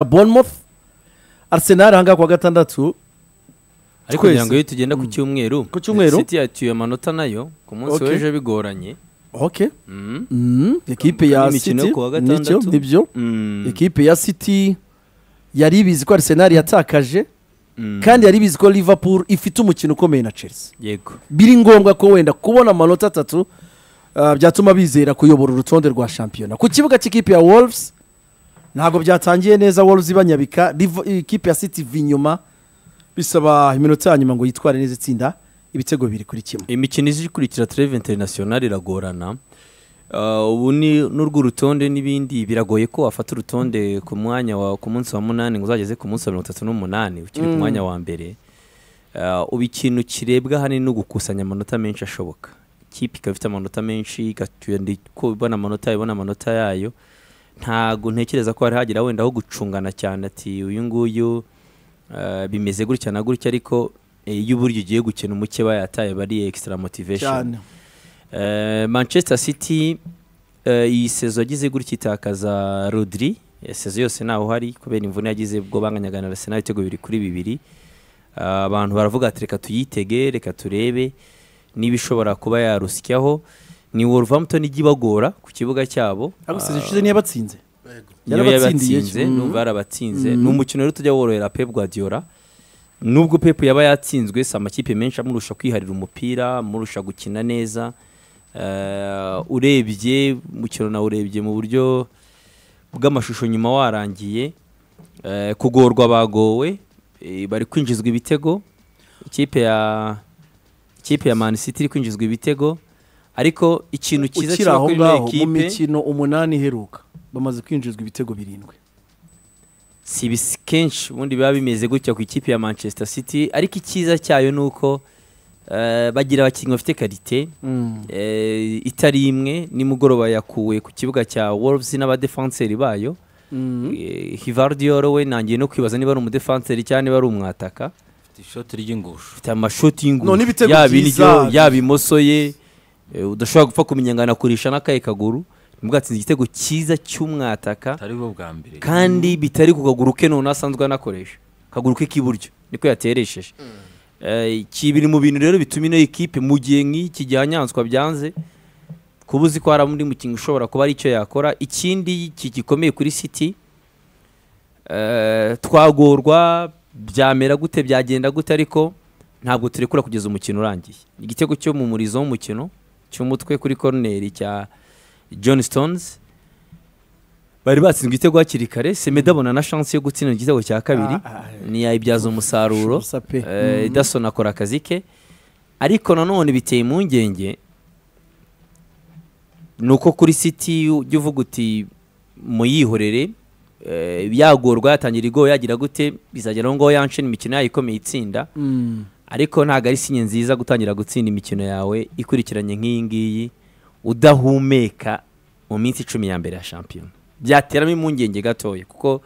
bournemouth arsenal ahangaha kuwa gatandatu Twese. ariko kugira ngo iyo tugenda ku cyumweru Ku cyumweru. city yatuye amanota nayo ku munsi Okay. w'ejo bigoranye ok Mm. Mm, ekipe ya Imikino city ku wa nicyo gatandatu. nibyo Mm. ekipe ya city yari ibizi ko arsenal yatakaje Mm. kandi yari ibizi ko liverpool ifite umukino ukomeye na chelsea yego biri ngombwa ko wenda kubona amanota atatu ah, byatuma bizera kuyobora urutonde rwa shampiyona ku kibuga cy'ikipe ya wolves ntabwo byatangiye neza wolves ibanyabika Liv- ikipe ya city iva inyuma bisaba iminota ya nyuma ngo yitware neza itsinda ibitego bibiri kuri kimwe imikino izi ikurikira tureve interinasiyonari iragorana Ah, ubu ni n'urw'urutonde n'ibindi biragoye ko wafata urutonde ku mwanya wa ku munsi wa munani ngo uzageze ku munsi wa mirongo itatu n'umunani ukiri ku Mm. mwanya wa mbere Ah, ubu ikintu kirebwa ahanini ni ugukusanya amanota menshi ashoboka ikipe ikaba ifite amanota menshi igatuye ko ibona amanota ibona amanota yayo ntago ntekereza ko hari hagira wenda aho gucungana cyane ati uyu nguyu eh, bimeze gutya na gutya ariko eh, iyo uburyo ugiye gukina umuke bayataye bari extra motivation cyane Eh, manchester city eh, iyi sezo yagize gutya itakaza rodri Eh, sezo yose ntawe uhari kubera imvune yagize ubwo banganyaga na arsenal ibitego bibiri kuri bibiri Ah, abantu baravuga ati reka tuyitege reka turebe niba ishobora kuba yarusyaho ni wolverhampton ijya ibagora ku kibuga cyabo ariko Ah, sezo ishize niyo yabatsinze niyo Yarabatsindiye yabatsinze cyo. numva yarabatsinze Mhm. ni umukino rero tujya worohera pep guardiola nubwo pep yaba yatsinzwe si amakipe menshi amurusha kwiharira umupira amurusha gukina neza Eh, urebye umukino nawe urebye mu buryo bw'amashusho nyuma warangiye Eh, kugorwa bagowe eh, bari kwinjizwa ibitego ikipe ya ikipe ya man city iri kwinjizwa ibitego ariko ikintu cyiza ukiri kiba aho kuri ino ngaho mu ekipe mikino umunani iheruka bamaze kwinjizwa ibitego birindwi si ibisi kenshi ubundi biba bimeze gutya ku ikipe ya manchester city ariko icyiza cyayo ni uko eh, bagira abakinnyi bafite karite eh, itari imwe nimugoroba yakuwe ku kibuga cya wolves n'abadefanseri bayo Eh, hivardiyoro we nangiye no kwibaza niba ari umudefanseri cyangwa niba ari umwataka ishoti ry'ingusho afite amashoti None y'ingufu ibitego yaba byiza. indyo yaba imoso ye eh, udashobora gupfa kumenya ngo anakurisha n'akaye kaguru nibwo igitego cyiza cy'umwataka atari bwo bwa mbere kandi bitari ku kaguru ke none asanzwe anakoresha akaguru ke k'iburyo niko yateresheje Eh, iki biri mu bintu rero bituma ino ekipe mu gihe nk'iki gihanyanswa byanze kuba uzi ko hari undi mukinnyi ushobora kuba ari icyo yakora ikindi ki- gikomeye kuri city eh, twagorwa byamera gute byagenda gute ariko ntabwo turekura kugeza umukino urangiye igitego cyo mu murizo w'umukino cy'umutwe kuri koroneri cya john stones bari batsinzwe igitego hakiri kare semeda abona na shansi yo gutsinda igitego cya kabiri ntiyayibyaza umusaruro Shubusa pe. Eh, Edison akora akazi ke ariko nanone biteye impungenge ni uko kuri city ujya uvuga uti muyihorere eh, yagorwa yatangira igoye yagira gute bizagera aho ngaho yanshena imikino yayo ikomeye itsinda Mm. ariko ntabwo ari sinye nziza gutangira gutsinda imikino yawe ikurikiranye nk'iyi ngiyi udahumeka mu minsi icumi ya mbere ya shampiyona byateramo impungenge gatoya kuko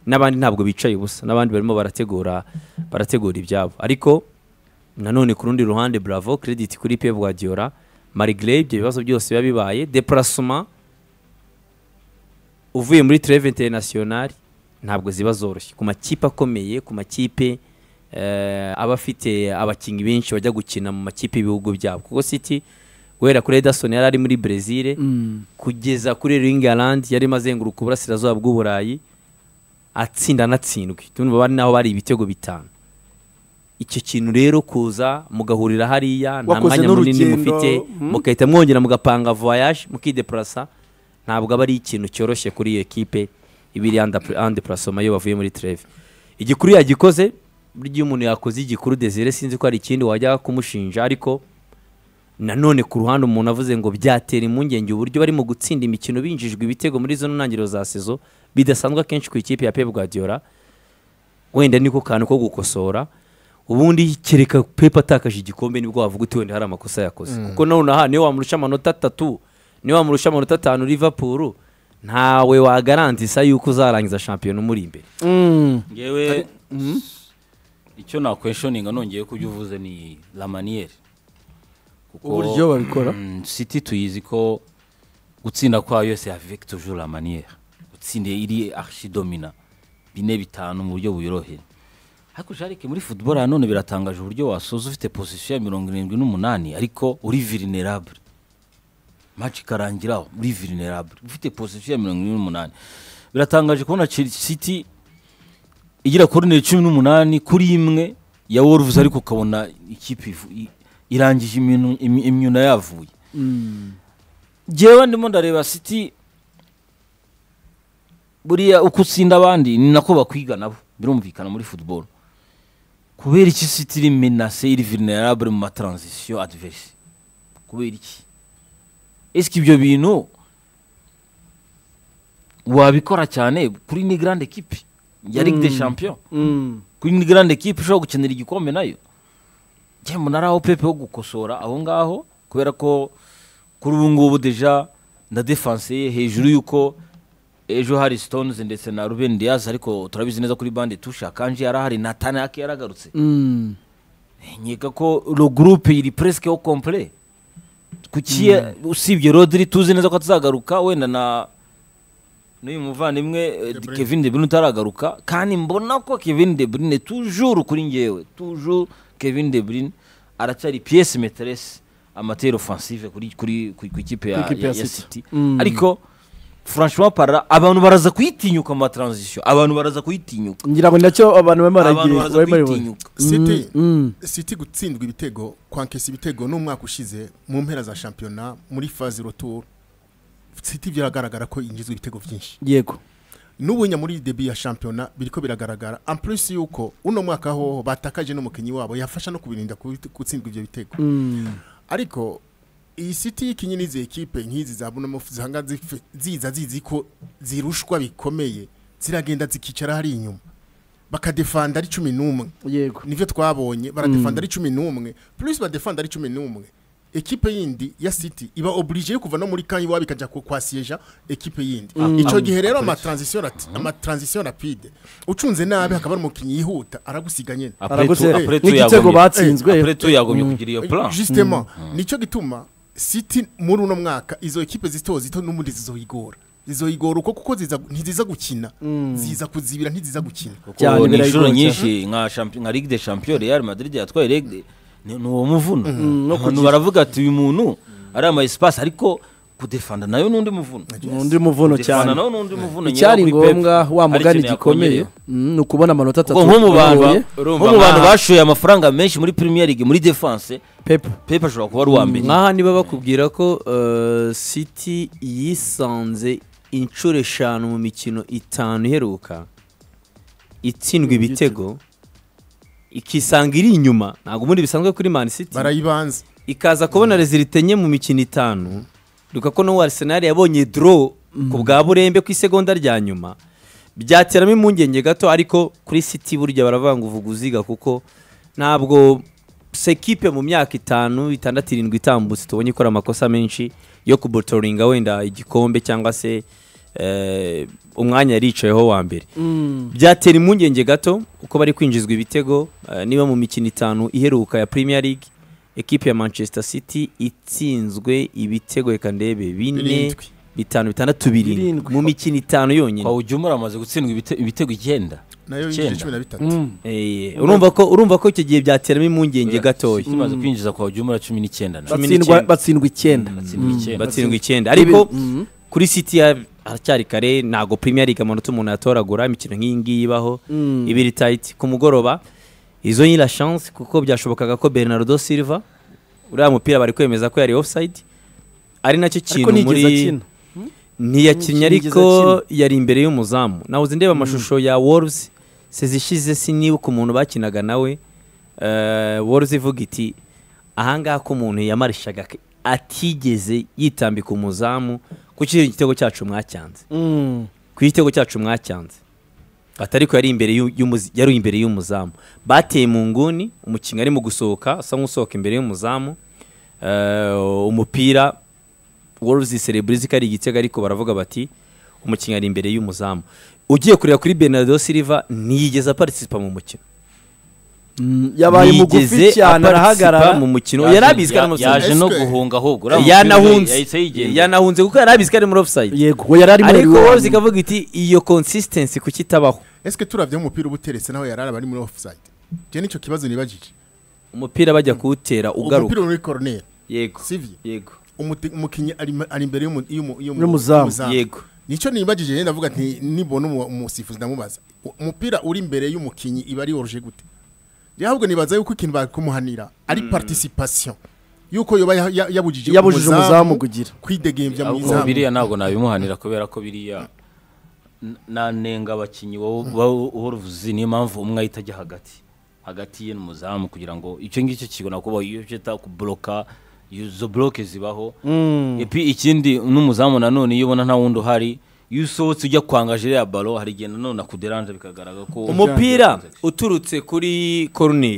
n'abandi ntabwo bicaye ubusa n'abandi barimo barategura barategura ibyabo ariko nanone ku rundi ruhande bravo credit kuri pep guardiola marigre ibyo bibazo byose biba bibaye deparasoma uvuye muri treve internationale ntabwo ziba zoroshye ku makipe akomeye ku makipe eh, aba afite abakinnyi benshi bajya gukina mu makipe y'ibihugu byabo kuko city guhera kuri Ederson yari ari muri Brazil Mm. kugeza kuri England yari mazenguruka uburasirazuba bw'uburayi atsinda anatsindwe tumva bari naho bari ibitego bitanu icyo kintu rero kuza mugahurira hariya nta Wakoze mwanya munini n'urugendo, mufite mm. mugahita mwongera mugapanga voyage mukideplasa ntabwo aba ari ikintu cyoroshye kuri iyo ekipe ibiri andeprasoma iyo bavuye muri treve igikuru yagikoze burya iyo umuntu yakoze igikuru desire sinzi ko hari ikindi wajya kumushinja ariko nanone ku ruhande umuntu avuze ngo byatera impungenge uburyo barimo gutsinda imikino binjijwe ibitego muri zo ntangiriro za sezo bidasanzwe akenshi ku ikipe ya pep guardiola wenda niko kantu ko gukosora ubundi kereka pep atakaje igikombe nibwo wavuga uti wenda hari amakosa yakoze kuko nonaha niyo wamurusha amanota atatu niyo wamurusha amanota atanu liverpool ntawe wagarantisa yuko uzarangiza shampiyona umuri imbere Mm. ngewe icyo nakweshoninga nongeye kubyo uvuze ni la maniyeri kuko Uburyo babikora. Mm, city tuyizi ko gutsinda kwayo yose avec toujours la manière gutsinda iri archidomina bine bitanu mu buryo buyoroheye ariko jarike muri football nanone biratangaje uburyo wasoza ufite position ya mirongo irindwi n'umunani ariko uri vulnerable match ikarangira aho uri vulnerable ufite position ya mirongo irindwi n'umunani biratangaje kubona Chelsea city igira koroneri cumi n'umunani kuri imwe ya wolves ariko ukabona ikipe ivu- i- irangije iminu- imi- imyuna yavuye njyewe ndimo ndareba city buriya uko utsinda abandi ni nako bakwiga nabo birumvikana muri football kubera iki city iri menase iri vulnerable mu matransition adverse kubera iki esike ibyo bintu wabikora cyane kuri ni grande equipe ya ligue des champions Mm. kuri ni grande equipe ushobora gukenera igikombe nayo njyewe mbona ari aho pepe ho gukosora aho ngaho kubera ko kuri ubu ngubu deja na defanse ye hejuru y'uko ejo hari stones ndetse na ruben diaz ariko turabizi neza kuri bande tusha kanji yari ahari na tanaki yaragarutse Mm. nkeka ko ro groupe iri presque au complet kuki usibye rodri tuzi neza ko atazagaruka wenda na n'uyu muvandimwe eh, De Bruyne. kevin de bruyne utaragaruka kandi mbona ko kevin de bruyne toujours kuri ngewe toujours kevin de bruyne aracyari pièce maîtresse amateri offensive kuri kuri kuri- ku ikipe ya, Kw'ikipe ya, ya ya City. city Mm. ariko franchement para abantu baraza kuyitinyuka mu matransition abantu baraza kuyitinyuka ngira ngo nacyo abantu barimo abantu baragira- baraza barimo baragira- kuyitinyuka City mm. City gutsindwa ibitego kwankesa ibitego n'umwaka ushize mu mpera za shampiyona muri faze retour City biragaragara ko yinjizwa ibitego byinshi yego n'ubunya muri debi ya shampiyona biriko biragaragara en plus yuko uno mwaka hoho batakaje n'umukinnyi wabo yafasha no kubirinda kubi- gutsindwa ibyo bitego Mm. ariko iyi siti y'ikinyi n'izi ekipe nk'izi za buno zihanga zife- ziza zizi ko zirushwa bikomeye ziragenda zikicara hari inyuma bakadefanda ari cumi n'umwe yego nivyo twabonye baradefanda ari cumi n'umwe plus badefanda ari cumi n'umwe ekipe yindi ya city iba oblige yo kuva no muri kanya iwabo ikajya ku- kwasieja ekipe yindi ico gihe rero amatransition rati- amatransition rapide ucunze nabi hakaba hari umukinnyi yihuta aragusiga nyene Après Aragutse. tout- après tout N'igitego yagomye- batsinzwe. Eh, après tout yagomye kugira iyo plan justement nicyo gituma city muri uno mwaka izo ekipe zito zito n'ubundi zizoyigora zizoyigora uko kuko ziza- ntiziza gukina ziza kuzibira ntiziza gukina cyane kuko ni inshuro birayigora nyinshi nka champi- nka ligue des champions real madrid yatwaye ligue ni ni uwo muvuno abantu baravuga ati uyu muntu ari ama espace ariko kudefanda nayo n'undi muvuno undi muvuno Kudefanda cyane nayo n'undi muvuno icyari nyirawo kuri Pep. ngombwa wa hari mugani ikintu gikomeye yakongereyeho. Mm, ni ukubona amanota atatu Kuko nko mu bantu ba- uyoboye. urumva nko mu bantu nkaha- bashoye amafaranga menshi muri premier league muri defense pep pepe ashobora kuba ari uwa mbere nkaha niba bakubwira ko eh, city yisanze inshuro eshanu mu mikino itanu iheruka itsindwa ibitego ikisanga iri inyuma ntabwo ubundi bisanzwe kuri man city barayibanza ikaza kubona rezilite nke mu mikino itanu duka ko n'uwo arisenali yabonye doro ku bwa burembe ku isegonda rya nyuma byateramo impungenge gato ariko kuri siti burya baravuga ngo uvuga uziga kuko ntabwo sekipe mu myaka itanu itandatu irindwi itambutse tubonye ikora amakosa menshi yo kubotoringa wenda igikombe cyangwa se eh, umwanya yari yicayeho wa mbere byatera impungenge gato uko bari kwinjizwa ibitego eh, niba mu mikino itanu iheruka ya Premier League ekipe ya Manchester City itsinzwe ibitego reka ndebe bine Birindwi. bitanu bitandatu birindwi Birindwi. mu mikino itanu yonyine kwa ujumura amaze gutsindwa ibite- ibitego icyenda nayo Icyenda. yinjije cumi na bitatu Eh, urumva ko urumva ko icyo gihe byateramo impungenge gatoya City imaze kwinjiza kwa ujumura cumi n'icyenda nayo. Cumi batsindwa batsindwa n'icyenda. icyenda Batsindwa icyenda. batsindwa icyenda ariko Mhm. kuri City ya- haracyari kare ntabwo Premier League amanota umuntu yatoragura imikino nk'iyi ngiyi ibaho ibiri tight ku mugoroba izo ni la chance kuko byashobokaga ko Bernardo Silva uriya mupira bari kwemeza ko yari offside ari nacyo ariko kintu nigeze muri akina ntiyakinnye Nigeze ariko yari imbere y'umuzamu nawe uzi ndeba amashusho ya Wolves sezishize sinibuka umuntu bakinaga nawe eh, Wolves ivuga iti ahangaha ko umuntu yamarishaga ke- atigeze yitambika umuzamu ku kiriya gitego cyacu mwacyanze Mm. ku gitego cyacu mwacyanze atari ko yari imbere y'u- y'umuzi- yari imbere y'umuzamu bateye mu nguni umukinnyi arimo gusohoka asa nk'usohoka imbere y'umuzamu Eh, umupira Wolves Celebrizzi ko ari igitego ariko baravuga bati umukinnyi ari imbere y'umuzamu ugiye kureba kuri Bernardo Silva ntiyigeze aparitisipa mu mukino yabaye mugufi yigeze cyane aparitisipa arahagarara mu mukino Yaje- yari abizwe ari muri ya- yaje no Esque. guhunga ahubwo offside uriya yanahunze yahise yigendera yanahunze kuko yari abizwe ari muri offside yego we yari ari muri ariko Lyon. Wolves ikavuga iti iyo consistency kuki itabaho esike turabye umupira uba uteretse naho yarara bari muri offside njye nicyo kibazo nibajije umupira bajya kuwutera ugaruka umupira uri muri corner yego sivye yego umuti- umukinnyi ari ari imbere y'umu- y'umu- y'umu- N'umuzamu. yego nicyo nibagije rero ndavuga nti nibona umu- umusifuzi ndamubaza u- umupira uri imbere y'umukinnyi iba yoroje gute Njye ahubwo nibaza yuko ikintu bakumuhanira ari participation yuko yoba ya- ya- yabujije Yabujije umuzamu kugira. kwidegembya mu ahubwo izamu biriya ntabwo nabimuhanira kubera ko biriya n- nanenga abakinnyi b'uruvuzi niyo mpamvu umwe ahita ajya hagati hagati ye n'umuzamu kugira ngo icyo ngicyo kibona kubaho iyo cyita kuburoka izo buroke zibaho epi ikindi n'umuzamu nanone iyo ubona nta wundi uhari iyo usohotse ujya kwanga jire ya balo hari igihe nanone akuderanje bikagaragara ko umupira uturutse kuri corner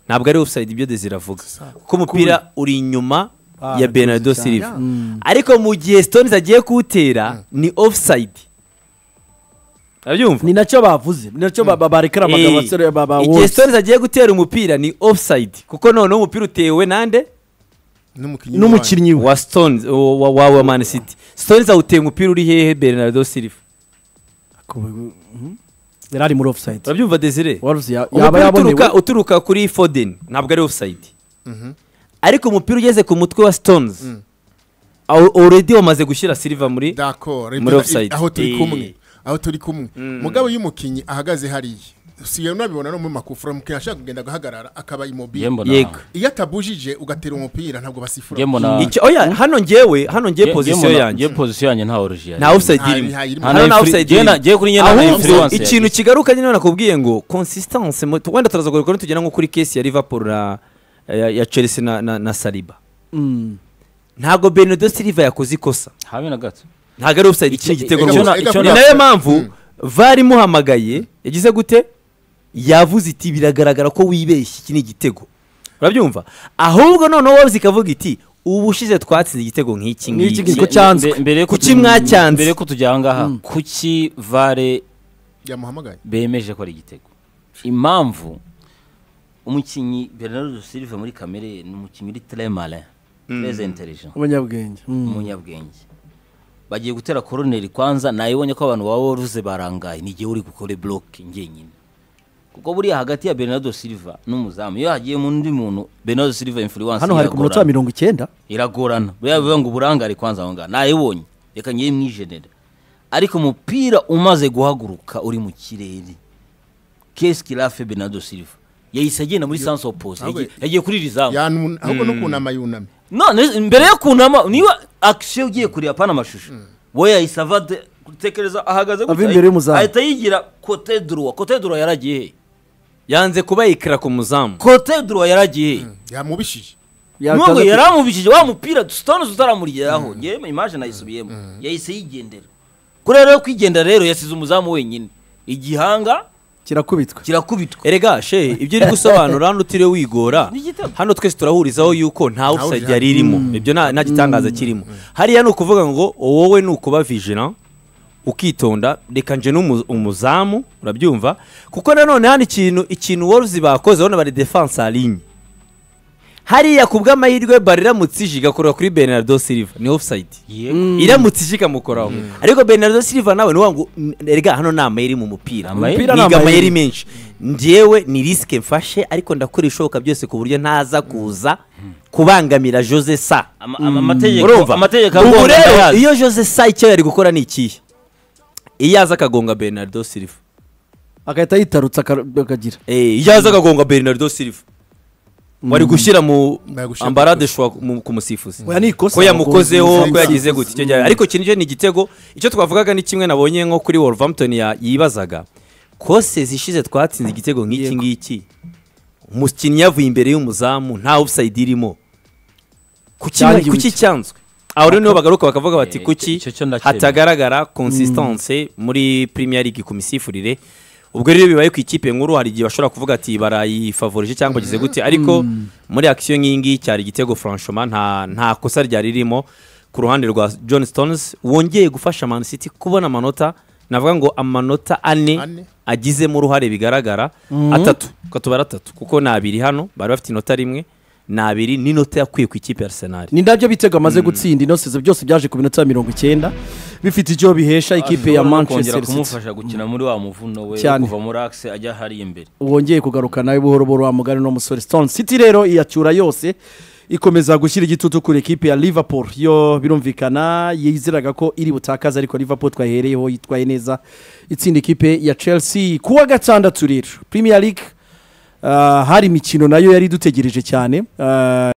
ntabwo ari offside ibyo Desire avuga kuko umupira uri inyuma Ah, ya Bernardo cyane. Silva ariko mu gihe Stones agiye kuwutera ni offside abyumva ni nacyo bavuze ni nacyo ba- ba- barekera amagambo basore ba ba igihe Wolves Stones agiye gutera umupira ni offside kuko noneho umupira utewe nande n'umukinnyi w'abandi. n'umukinnyi we wa Stones wa- wa- wa wa Man City Stones awuteye umupira uri hehe Bernardo Silva Mhm. yari ari muri offside urabyumva Desire Wolves ya- yaba umupira yabonewe uturuka uturuka kuri Foden ntabwo ari offside Mhm. ariko umupira ugeze ku mutwe wa Stones aw- already wamaze gushyira Silva muri D'accord. Muri Ibyo- offside. aho turi Eh. kumwe aho turi kumwe mugabo y'umukinnyi ahagaze hariya si iyo nabibona no mu makufura umukinnyi ashaka kugenda agahagarara akaba Nge immobile mbona- yego iyo atabujije ugatera umupira ntabwo basifura nge mbona- Icyo- oya hano njyewe hano nge- njyewe nge position mbona- yanjye nge position yanjye nta oruji nta offside Nta- irimo nta irimo. hano nta Nta offside influ- irimo jye na- jye kuri njye nta ahubwo influence ikintu yagize. kigaruka nyine nakubwiye ngo consistency mu- wenda turaza kugaruka nitugera nko kuri kesi ya Liverpool na ya, ya Chelsea na, na, na Saliba Mm. ntabwo Bernardo Silva yakoze ikosa habe na gato ntabwo ari offside Icyo- ikindi gitego icyo rwose. na- icyo ni na- nayo mpamvu Mm. VAR imuhamagaye yagize gute yavuze iti biragaragara ko wibeshye iki ni igitego urabyumva ahubwo noneho Wolves ikavuga iti ubu ushize twatsinze igitego nk'iki Nk'iki ngiki Ko cyanzwe. Mbe- mbere yuko Kuki tu- mwacyanze? mbere yuko tujya ahangaha kuki vare yamuhamagaye bemeje ko ari igitego impamvu umukinnyi bernardo silva muri kamere ye ni umukinnyi uri très malin très intelligent umunyabwenge Mm. umunyabwenge bagiye gutera koroneri kwanza nayibonye ko abantu baba waruze barangaye ni igihe uri gukora bloke njyenyine kuko buriya hagati ya bernardo silva n'umuzamu iyo hagiye mu undi muntu bernardo silva influence hano hari ku munota wa mirongo icyenda iragorana buriya bivuga ngo uburangare kwanza aho ngaho nayibonye reka ngiye mwijenere ariko umupira umaze guhaguruka uri mu kirere kesi kirafe benado silva yahise agenda muri sansi opoze Ahubwo- yagiye kuri rizamu Yanun- ahubwo no kunama yunamye none mbere yo kunama niba akisiyo ugiye kureba pana amashusho we yahise ava de- gutekereza ahagaze Ava imbere y'umuzamu. ahita yigira kote duruwa kote duruwa yaragiye he yanze kuba yikira ku muzamu kote duruwa yaragiye he yamubishije Yataza nubwo ku- yaramubishije wa mupira sitone utaramurigeraho ngewe imaje nayisubiyemo yahise yigendera kuri rero kwigendera rero yasize umuzamu wenyine igihanga kirakubitwa kirakubitwa erega she ibyo uri gusobanura hano utiriwe wigora Ni igitego. hano twese turahurizaho yuko nta offside offside yari irimo ibyo nta nta gitangaza kirimo hariya ni ukuvuga ngo wowe ni ukuba vigilant ukitonda reka nje n'umu- umuzamu urabyumva kuko nanone hano ikintu ikintu Wolves bakoze urabona bari defense aligne hariya ku bw'amahirwe bari iramutse ije igakorera kuri Bernardo Silva ni offside iramutse ije ikamukoraho ariko Bernardo Silva nawe niwa ngo "N- erega hano ni amayeri mu mupira Amayeri? niga amayeri menshi njyewe ni risike mfashe ariko ndakora ishoboka byose ku buryo ntaza kuza kubangamira Jose Sa Ama- ama- amategeko urumva amategeko ubu agomba rero ndayazi. iyo Jose Sa icyo yari gukora ni ikihe iyo aza akagonga Bernardo Silva agahita yitarutsa akar- akagira Eh, iyo aza akagonga Bernardo Silva wari gushyira mu Bari gushyira ambarade shwa mu- ku musifuzi Oya, ni ikosa ko yamukozeho abagozi. ko yagize gutya icyo gihe ariko kinije ni igitego icyo twavugaga ni kimwe nabonye nko kuri Wolverhampton ya- yibazaga kose zishize twatsinze igitego nk'iki Yego. ngiki umukinnyi yavuye imbere y'umuzamu nta offside irimo kuki Yangiwe kuki iki? cyanzwe aho rero niho bagaruka bakavuga bati Eh, kuki icyo cyo ndakemera. hatagaragara consistance muri Premier League ku misifurire ubwo rero bibaye ku ikipe nkuru hari igihe bashobora kuvuga ati barayifavorije cyangwa bagize gute ariko muri action nk'iyi ngiyi cyari igitego franchement nta nta kosa ryari ririmo ku ruhande rwa John Stones wongeye gufasha Man City kubona amanota navuga ngo amanota ane Ane. ane, agizemo uruhare bigaragara atatu katubara atatu kuko ni abiri hano bari bafite inota rimwe ni abiri n'inota yakwiye ku ikipe ya arsenal ni nabyo bitego amaze gutsinda inosi ze byose byaje ku minota ya mirongo icyenda bifite icyo bihesha ikipe ya Ashobora no manchester kongera city kumufasha gukina muri wa muvuno we Cyane. kuva muri axe ajya hariya imbere wongeye kugaruka nawe buhoro buhoro wa mugari no musore stone city rero iyacyura yose ikomeza gushyira igitutu kuri ekipe ya liverpool yo birumvikana yizeraga ko iri butakaze ariko liverpool twayihereyeho yitwaye neza itsinda ikipe ya chelsea ku wa gatandatu rero premier league ah, hari imikino nayo yari idutegereje cyane Ah,